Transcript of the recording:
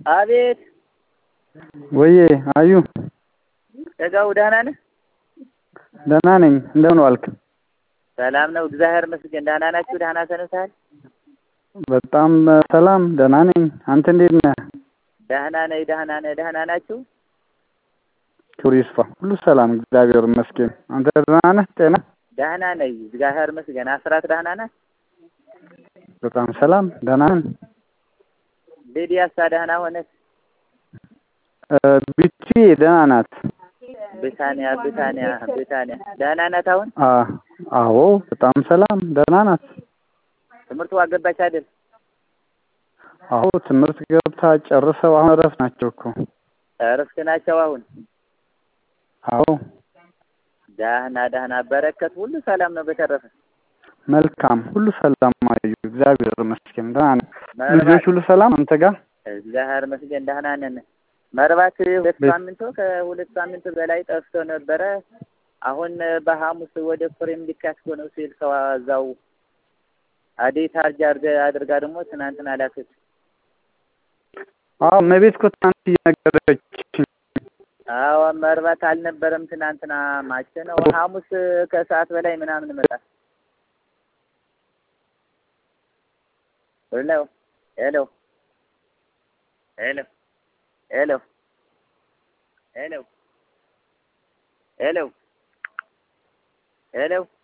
አቤት ወዬ አዩ ደጋው ደህና ነህ? ደህና ነኝ። እንደምን ዋልክ? ሰላም ነው እግዚአብሔር ይመስገን። ደህና ናችሁ? ደህና ሰንብተሃል? በጣም ሰላም ደህና ነኝ። አንተ እንዴት ነህ? ደህና ነኝ። ደህና ነህ? ደህና ናችሁ? ክብሩ ይስፋ። ሁሉ ሰላም እግዚአብሔር ይመስገን። አንተ ደህና ነህ? ጤና ደህና ነኝ እግዚአብሔር ይመስገን። አስራት ደህና ነህ? በጣም ሰላም ደህና ነን። ሊዲያሳ ደህና ሆነች? ቢቲ ደህና ናት። ብታንያ ብታንያ ብታንያ ደህና ናት አሁን? አ- አዎ በጣም ሰላም ደህና ናት። ትምህርቱ አገባች አይደል? አዎ ትምህርት ገብታ ጨርሰው አሁን እረፍት ናቸው እኮ። እረፍት ናቸው አሁን? አዎ ደህና ደህና በረከት ሁሉ ሰላም ነው በተረፈ? መልካም ሁሉ ሰላም አዩ እግዚአብሔር ይመስገን ደህና ነን። መርባት- ልጆች ሁሉ ሰላም አንተ ጋር? እግዚአብሔር ይመስገን ደህና ነን። መርባት ሁለት ቤት- ሳምንቱ ከሁለት ሳምንት በላይ ጠፍቶ ነበረ። አሁን በሐሙስ ወደ ኮሬም ሊካስኮ ነው ሲል ሰው እዛው አዴት አርጃ አድርገ- አድርጋ ደግሞ ትናንትና ላከች። አዎ እመቤት እኮ ትናንት እየነገረች አዎ መርባት አልነበረም ትናንትና ማቸ ነው ሐሙስ ከሰዓት በላይ ምናምን መጣ። ሄሎ ሄሎ ሄሎ ሄሎ ሄሎ ሄሎ ሄሎ